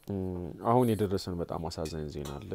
አሁን የደረሰን በጣም አሳዛኝ ዜና አለ።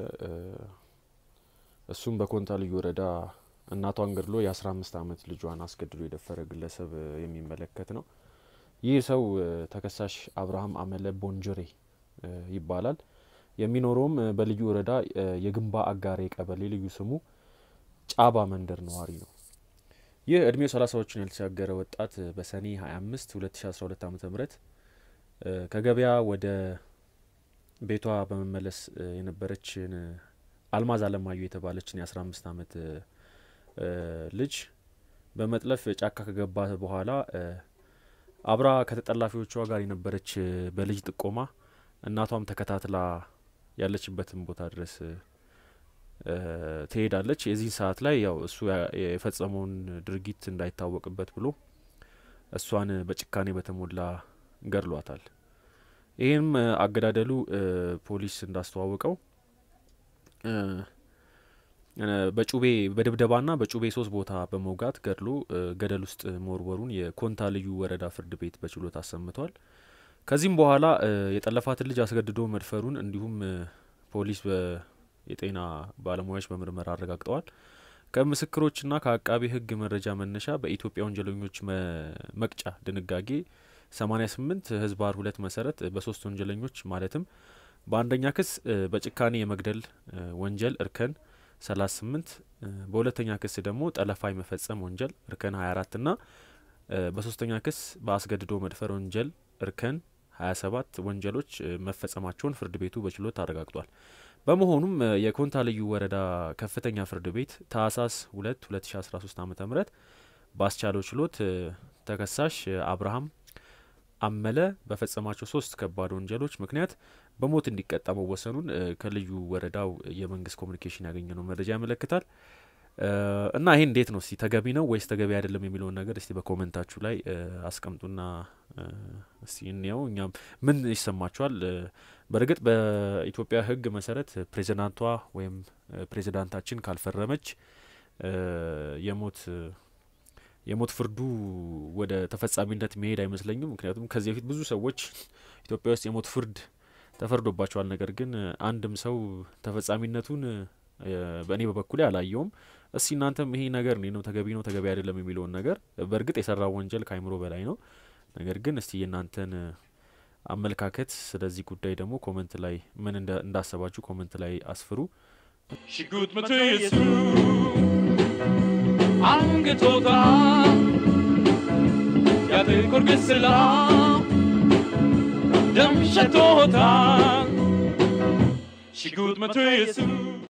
እሱም በኮንታ ልዩ ወረዳ እናቷን ገድሎ የአስራ አምስት አመት ልጇን አስገድሎ የደፈረ ግለሰብ የሚመለከት ነው። ይህ ሰው ተከሳሽ አብርሃም አመለ ቦንጀሬ ይባላል። የሚኖረውም በልዩ ወረዳ የግንባ አጋሬ ቀበሌ ልዩ ስሙ ጫባ መንደር ነዋሪ ነው። ይህ እድሜው ሰላሳዎችን ያልተሻገረ ወጣት በሰኔ 25 2012 ዓ ም ከገበያ ወደ ቤቷ በመመለስ የነበረችን አልማዝ አለማየሁ የተባለችን የአስራ አምስት አመት ልጅ በመጥለፍ ጫካ ከገባ በኋላ አብራ ከተጠላፊዎቿ ጋር የነበረች በልጅ ጥቆማ እናቷም ተከታትላ ያለችበትን ቦታ ድረስ ትሄዳለች። የዚህ ሰዓት ላይ ያው እሱ የፈጸመውን ድርጊት እንዳይታወቅበት ብሎ እሷን በጭካኔ በተሞላ ገድሏታል። ይህም አገዳደሉ ፖሊስ እንዳስተዋወቀው በጩቤ በድብደባና በጩቤ ሶስት ቦታ በመውጋት ገድሎ ገደል ውስጥ መወርወሩን የኮንታ ልዩ ወረዳ ፍርድ ቤት በችሎት አሰምቷል። ከዚህም በኋላ የጠለፋትን ልጅ አስገድዶ መድፈሩን እንዲሁም ፖሊስ የጤና ባለሙያዎች በምርመራ አረጋግጠዋል። ከምስክሮችና ከአቃቢ ሕግ መረጃ መነሻ በኢትዮጵያ ወንጀለኞች መቅጫ ድንጋጌ 88 ህዝባር ሁለት መሰረት በሶስት ወንጀለኞች ማለትም በአንደኛ ክስ በጭካኔ የመግደል ወንጀል እርከን 38 በሁለተኛ ክስ ደግሞ ጠለፋ የመፈጸም ወንጀል እርከን 24 ና በሶስተኛ ክስ በአስገድዶ መድፈር ወንጀል እርከን 27 ወንጀሎች መፈጸማቸውን ፍርድ ቤቱ በችሎት አረጋግጧል። በመሆኑም የኮንታ ልዩ ወረዳ ከፍተኛ ፍርድ ቤት ታህሳስ 2 2013 ዓ ም ባስቻለው ችሎት ተከሳሽ አብርሃም አመለ በፈጸማቸው ሶስት ከባድ ወንጀሎች ምክንያት በሞት እንዲቀጣ መወሰኑን ከልዩ ወረዳው የመንግስት ኮሚኒኬሽን ያገኘነው መረጃ ያመለክታል። እና ይሄ እንዴት ነው እስቲ ተገቢ ነው ወይስ ተገቢ አይደለም የሚለውን ነገር እስቲ በኮመንታችሁ ላይ አስቀምጡና እስቲ እንየው። እኛም ምን ይሰማችኋል? በእርግጥ በኢትዮጵያ ሕግ መሰረት ፕሬዚዳንቷ ወይም ፕሬዚዳንታችን ካልፈረመች የሞት የሞት ፍርዱ ወደ ተፈጻሚነት መሄድ አይመስለኝም። ምክንያቱም ከዚህ በፊት ብዙ ሰዎች ኢትዮጵያ ውስጥ የሞት ፍርድ ተፈርዶባቸዋል። ነገር ግን አንድም ሰው ተፈጻሚነቱን በእኔ በበኩሌ አላየውም። እስቲ እናንተም ይሄ ነገር ነው ተገቢ ነው ተገቢ አይደለም የሚለውን ነገር በእርግጥ የሰራው ወንጀል ከአይምሮ በላይ ነው። ነገር ግን እስቲ የእናንተን አመለካከት ስለዚህ ጉዳይ ደግሞ ኮመንት ላይ ምን እንዳሰባችሁ ኮመንት ላይ አስፍሩ። ሽጉጥ መቶ የሱ አንገቶታ ያጥቁር ግስላ ደም ሸቶታ ሽጉጥ መቶ የሱ